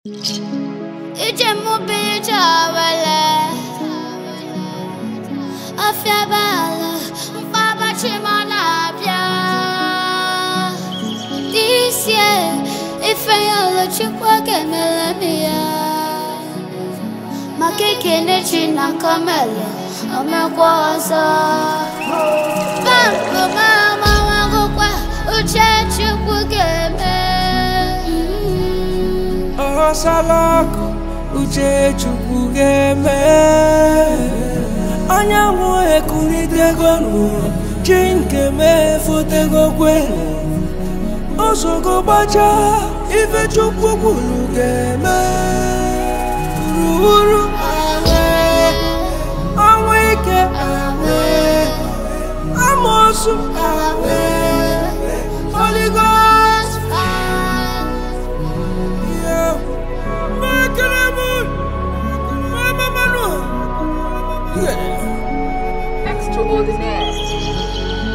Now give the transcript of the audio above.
ije mụbiri chawele afịa bala mkpabachi ma na-abịa this year ife ya olochukwu ga-emere m ya maka ekene chi na nkomele omekwa ọzọ bankụ ma amawagokwa uche chukwu ga-eme Mm. ọsalakụ uche chukwu ga-eme anyanwụ ekulitego n'ụwa chi nke mefotego kwenu osogo gbacha ife chukwu kwuru ga-eme ruuru awe ọnwụ ike awe amosu awe Holy Ghost Yeah. Makaramun. Mama Manu. Yeah. Extraordinaire.